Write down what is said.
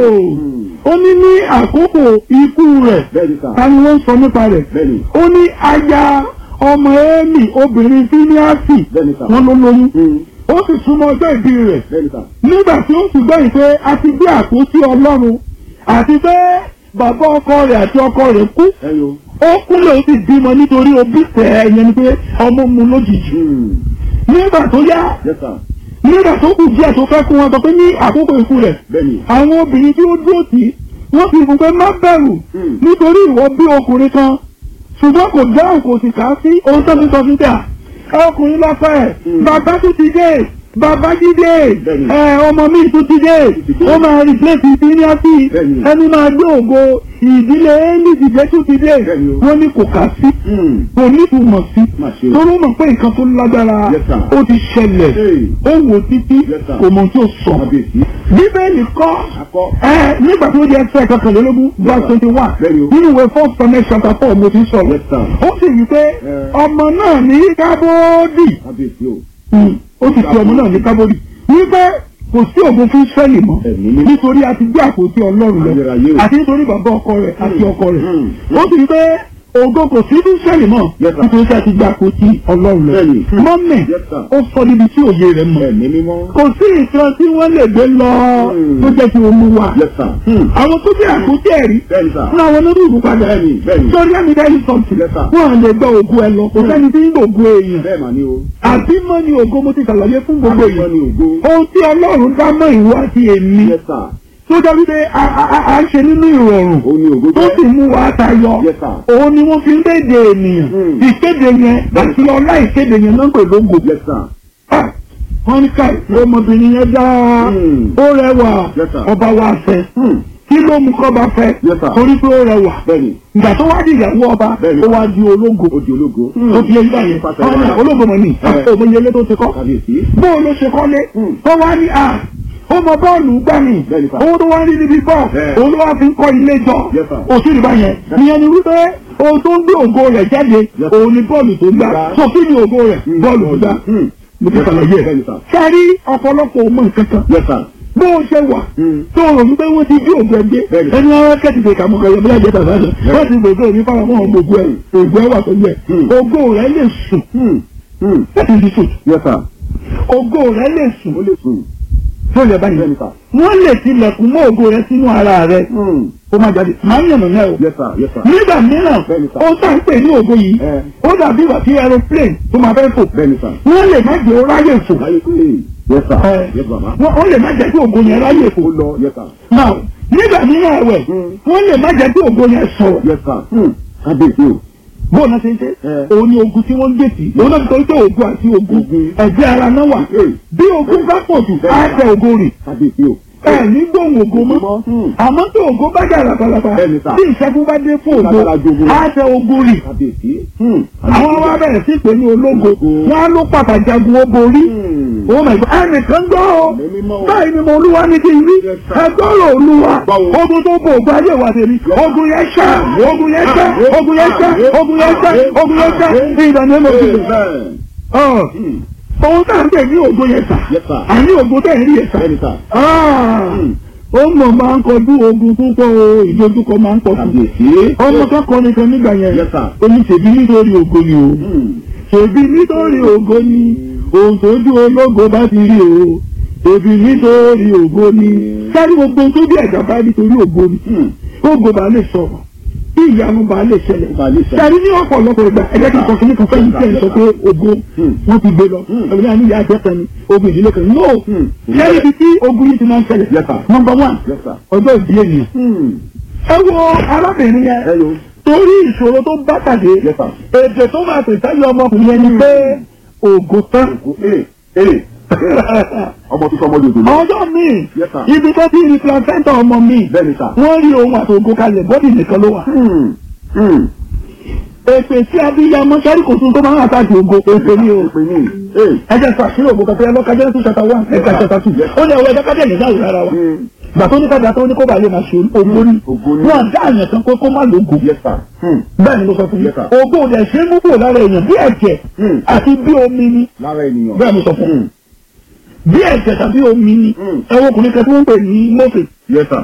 ó ní ní àkókò ikú rẹ̀ bẹ́ẹ̀ni sà ta ni wọ́n sọ nípa rẹ̀ bẹ́ẹ̀ni ó ní aya ọmọ ẹ́mì obìnrin fíníàsì bẹ́ẹ̀ni sà wọn ló lóyún Hmm. ó sì súnmọ́ ọjọ́ ìbí rẹ̀ bẹ́ẹ̀ni sà nígbà tí ó sì gbẹ̀yìn pé a ti gbé àpótí ọlọ́run àti pé bàbá ọkọ rẹ̀ àti ọkọ rẹ̀ kú ẹyọ ó kúnlẹ̀ ó sì bímọ nítorí òbí tẹ̀ ẹ́ yẹn ni pé ọmọ mu lójijì Hmm. nígbà tó yá yes sà nígbà tó kù díẹ̀ tó fẹ́ kú wọn sọ pé ní àkókò ikú rẹ̀ bẹ́ẹ̀ni àwọn obìnrin tí ó dúró tì í wọ́n fi fún pé má bẹ̀rù Hmm. nítorí ìwọ bí ọkùnrin kan ṣùgbọ́n kò dáhùn kò sì kà á sí ohun tó fi sọ fún tà ọkùnrin lọ́fẹ̀ Hmm. bàbá tó ti dé bàbá jídé Bẹ́ẹ̀ni. ẹ ọmọ mi tó ti dé ti dé. ó máa replace ìdíníàtì Bẹ́ẹ̀ni. ẹni máa gbé ògo ìdílé élìdìdé tó ti dé Bẹ́ẹ̀ni o. wọ́n ní kò kà á sí Hmm. kò ní ìtumọ̀ sí má ṣe o torí ó mọ̀ pé nǹkan tó lágbára Yes, sir. ó ti ṣẹlẹ̀ Hey. ó wò títí Yes, sir. kò mọ̀ tí ó sọ kábíyèsí bíbélì kọ́ akọ ẹ nígbà tó jẹ́ ẹsẹ̀ kọkànlélógún verse twenty one Bẹ́ẹ̀ni o. nínú ìwé first Samuel chapter four mo ti sọ̀rọ̀ Yes, sir. ó sì wí pé Eh. ọmọ náà ní kábódì kábíyèsí o Mm, ó sì fi ọmọ náà ní kábódì wípé kò sí ògùn fún Ísírẹ́lì mọ́ ẹ̀mí ní nítorí a ti gbé àpótí Ọlọ́run lọ Ayérayé o. àti nítorí bàbá ọkọ rẹ̀ àti ọkọ rẹ̀ Mm. ó sì wí pé ògo kò sí fún Ísírẹ́lì mọ́ Yes, sir. nítorí a ti gbé àpótí Ọlọ́run lọ Bẹ́ẹ̀ni. mọ́mẹ́ Yes, sir. ó sọ níbi tí òye rẹ̀ mọ̀ ẹ̀mí mímọ́ kò sí nǹkan tí wọ́n lè gbé lọ Mm. tó jẹ́ kí wọ́n mú wa yes sir Hmm. àwọn tó jẹ́ àkótí ẹ̀rí bẹ́ẹ̀ni sà fún àwọn onírúurú padà bẹ́ẹ̀ni bẹ́ẹ̀ni sórí ẹ̀mí dẹ́yìn sọ̀tì Yes, sir. wọ́n lè gba ògo ẹ lọ kò sẹ́ni tí ń gbògo èèyàn bẹ́ẹ̀ mà ní o àbí mọ́ ni ògo mo ti ṣàlàyé fún gbogbo àbíkọ́ èèyàn ni ògo ohun tí ọlọ́run dá mọ́ ìwọ àti èmi yes sir tó jẹ́ wípé a- a a- a ń ṣe nínú ìrọ̀rùn òun ni ògo tó jẹ́ sì mú wa tayọ yes sir òun ni wọ́n fi ń kéde ènìyàn Mm. ìkéde yẹn àti ọlá ìkéde yẹn náà ń pè lógo yes sir Ah, wọ́n ní ká ọmọbìnrin yẹn dáa Mm. ó rẹwà Yes, sir. ọba wa fẹ́ Hmm. kí ló mú kọ́ba fẹ́ Yes, sir. torí pé ó rẹwà bẹ́ẹ̀ni ìgbà tó wá di ìyàwó ọba Bẹ́ẹ̀ni. ó wá di ológo ó di ológo ó fi ẹgbẹ́ yẹn Pàṣẹ wọ́n ní wàrà. ológo mọ̀ ní Eh. òmìnira tó ti kọ́ kábíyèsí bóò ló ṣe kọ́lé Mm. tó wá ní à ó mọ bọ́ọ̀lù gbà mí Bẹ́ẹ̀ni, sir. owó tó wá ń rí níbi bọ́ọ̀ Eh. òun ló wá fi ń kọ́ ilé jọ Yes, sir. òsì ìgbà yẹn ìyẹn ni wípé ohun tó ń gbé ògo rẹ̀ jáde Yes. òun ni bọ́ọ̀lù tó gbá Gbá. so kí ni ògo rẹ̀ Hmm. bọ́ọ̀lù tó gbá Hmm. mo ti ṣàlàyé ẹ̀ bẹ́ẹ̀ni sà sẹ́rí ọ̀pọ̀lọpọ̀ ọmọ nǹkan kan yes sir bó o ṣe wà Hmm. tó o rò wípé wọ́n ti bí ògùn ẹgbẹ́ Bẹ́ẹ̀ni. ẹni wọn kẹ́tì lè kà mọ́ ọ̀yọ́ bí lájẹ́ tàbí àṣẹ wọ́n ti gbogbo òní fáwọn ọmọ ògùn ẹ̀ ògùn ẹ̀ wà pẹ̀lú ẹ̀ Hmm. ògo rẹ̀ lè sùn Hmm. Hmm. that is the truth yes sir ògo rẹ̀ lè sùn ó lè sùn tó lè báyìí bẹ́ẹ̀ni sà wọ́n lè tilẹ̀kùn mọ́ ògo rẹ̀ sínú ara rẹ̀ Hmm. ó máa jáde máa ń yànnà náà o yes sir yes sir nígbà mìíràn Bẹ́ẹ̀ni, sir. ó tà ń pè ní ògo yìí Eh. ó dàbí ìgbà tí aeroplane tó máa fẹ́ fò bẹ́ẹ̀ni sà wọ́n lè má jẹ́ ó ráyè fò láyé pé yes sir Eh. yes bàbá wọ́n ó lè má jẹ́ kí ògo yẹn ráyè fò ó lọ yes sir náà nígbà mìíràn ẹ̀wẹ̀ Hmm. wọ́n lè má jẹ́ kí ògo yẹn sọ̀rọ̀ yes sir Hmm. kábíyèsí o bóun náà ṣe ń ṣe Eh. òun ni ogun tí wọ́n ń gbé sí òun náà tó ń tẹ ogun àti ogun Ogun. ẹ̀jẹ̀ ara náà wà Eh. bí ogun bá pọ̀ jù á tẹ ogun rì kábíyèsí o ẹ ní gbóhùn ogun mọ́ Hmm. àmọ́ tí ogun bá jà labalaba Bẹ́ẹ̀ni sà. tí ìṣẹ́gun bá dé fún Lágbára ogun jogun. á tẹ ogun rì kábíyèsí Hmm. àwọn wa bẹ̀rẹ̀ sí pé ní ológo Ogun. wọn á ló pàtàkì jagun ó borí Hmm. oh my god ẹnìkan gbọ́ ọ Ẹ̀mí mímọ́ o. báyìí ni mo olúwa ní kí n rí Yes, sir. ẹgbọ́rọ̀ olúwa Báwo? ogun tó bo ògùn ayé wa tèmi ogun yẹn ṣá ogun yẹn ṣá ogun yẹn ṣá ogun yẹn ṣá ogun yẹn ṣá ìdáná mo fi Amen. ọ Hmm. ohun tá à ń pè ní ògo yẹn sà yes sir àní ògo tẹ̀ ń rí yẹn sà bẹ́ẹ̀ni sà Ah, Hmm. ó mọ̀ máa ń kọjú ogun púpọ̀ o ìdojúkọ máa ń pọ̀ fún kábíyèsí ọmọ kan kọ́ nìkan nígbà yẹn Yes, sir. ó ní ṣèbí nítorí ògo ni o Hmm. ṣèbí nítorí ògo ni ohun tójú ológo bá ti rí o ṣèbí nítorí ògo ni sáré gbogbo ohun tó bí ẹ̀dá bá nítorí ògo ni Hmm. ògo bá lè sọ̀rọ̀ kí ìyanu bá lè ṣẹlẹ̀ Bá lè ṣẹlẹ̀. sáré ní ọ̀pọ̀lọpọ̀ ìgbà ẹ̀jẹ̀ kí n sọ kíní kan fẹ́yìn tí ẹ̀ ń sọ pé ògo Hmm. wọ́n ti gbé lọ Hmm. ẹ̀mí náà ní ìyá àjẹ́ kan ni ogun ìdílé kan ni no Hmm. sáré ibi tí ogun yìí ti máa ń ṣẹlẹ̀ Yes, sir. number one yes sir ọjọ́ ìbí ènìyàn Hmm. ẹ wo arábìnrin yẹn hello torí ìṣòro tó bá pàdé yes sir èdè tó máa pè sáyé ọmọkùnrin yẹn ni pé ògo tán ee ee ọmọ tó sọmọ yòdò lọ ọjọ́ míì Yes, sir. ibi tó ti rí placenta ọmọ mi bẹ́ẹ̀ni sà wọ́n rí ohun àti ògo kalẹ̀ bọ́dì nìkan ló wà. Hmm. Hmm. èpè sí abiyamọ sẹ́rí kò tún tó máa ń àtàkì ògo èpè ní o. pè ní ee ẹ jẹ́ sọ àṣírí ògo kankan lọ́ka jẹ́ two chapter one ẹ̀ka chapter two ó ní ẹ̀wọ́ ẹ̀dá kájẹ́ ìlú náà rárá wa. Hmm. gbà tó ní kájà tó ní kó bá lè máa ṣe ògo ní. Ògo ní. wọ́n dá àyàn kan pé kó má lógo. yes sir Hmm. bẹ́ẹ̀ ni mo sọ fún yín Yes, sir. ògo ò dẹ̀ ṣe é mú kúrò lára èèyàn bí ẹ̀jẹ̀ Hmm. àti bí omi ni lára ènìyàn bẹ́ẹ̀ mo sọ fún Hmm. yín bí ẹ̀jẹ̀ tàbí omi ni Hmm. ẹ̀wọ̀n ọkùnrin kan tí wọ́n ń pè ní mọ́fẹ̀ yes sir